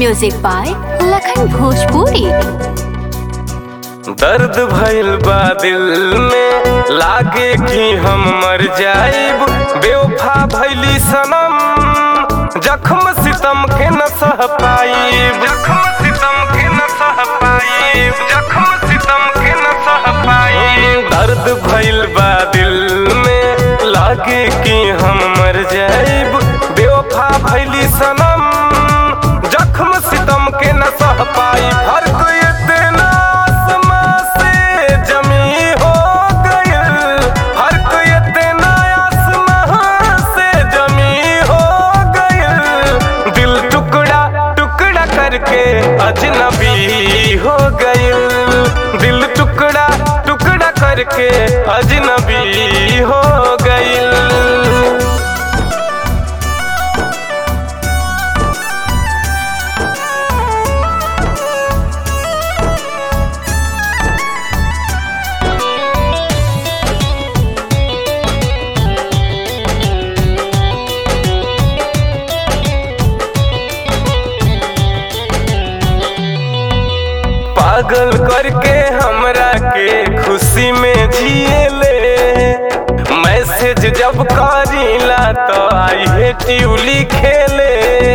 music by Lakhan Bhojpuri दर्द भइल बा दिल में लागे कि हम मर जाइब बेवफा भइली सनम जख्म सितम के न सह पाइब जख्म सितम के न सह पाइब जख्म सितम के न सह पाइब दर्द भइल बा दिल में लागे कि हम मर जाइब बेवफा भइली सनम जख्म सितम के न सह पाई फर्क इतना आसमां से जमी हो गइल फर्क इतना आसमां से जमी हो गइल दिल टुकड़ा टुकड़ा करके अजनबी हो गइल दिल टुकड़ा टुकड़ा करके अजनबी हो गइल पागल करके हमरा के खुशी में जिए ले मैसेज जब करीला तो आई हेट यू लिखेले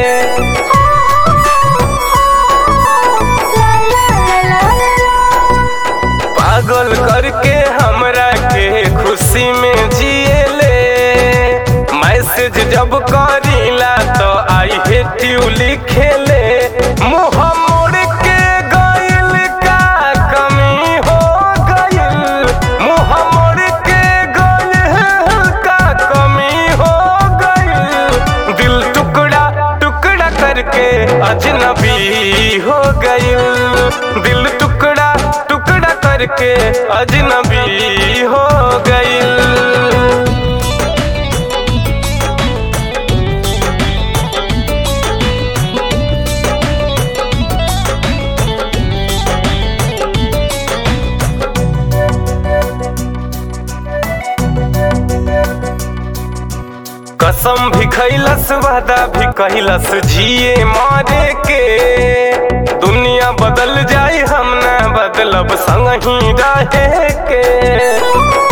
पागल करके हमरा के खुशी में जिए ले मैसेज जब करीला तो आई हेट यू लिखेले मुँह मोड़ के गइल का कमी हो गइल मुँह मोड़ के गइल का कमी हो गइल दिल टुकड़ा टुकड़ा करके अजनबी हो गइल दिल टुकड़ा टुकड़ा करके अजनबी हो गइल कसम भी खैलस वादा भी कहलस जिए मारे के दुनिया बदल जाए हम न बदलब संग ही रहे के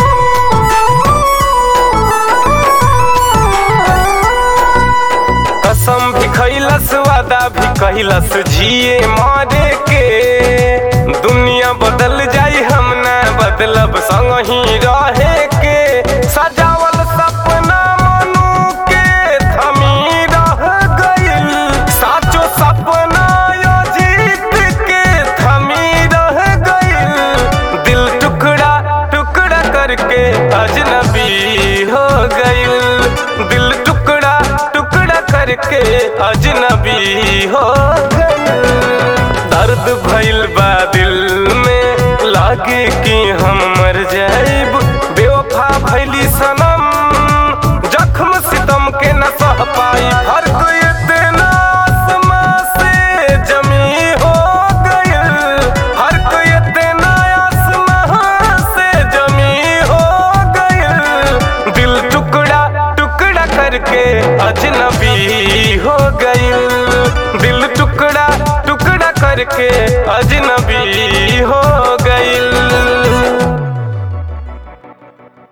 कसम भी खैलस वादा भी कहलस जिए मारे के दुनिया बदल जाए हम न बदलब संग ही रहे के सजावल सपना मनु के थमी रह गइल साचो सपना यो जीत के थमी रह गइल दिल टुकड़ा टुकड़ा करके अजनबी हो गइल दिल टुकड़ा टुकड़ा करके अजनबी हो गइल दर्द भइल बा दिल में लागे कि हम मर जाइब बेवफा भइली सनम जख्म सितम के न सह पाई फर्क इतना आसमां से जमी हो गइल फर्क इतना आसमां से जमी हो गइल दिल टुकड़ा टुकड़ा करके अजनबी हो गइल दिल टुकड़ा टुकड़ा करके अजनबी हो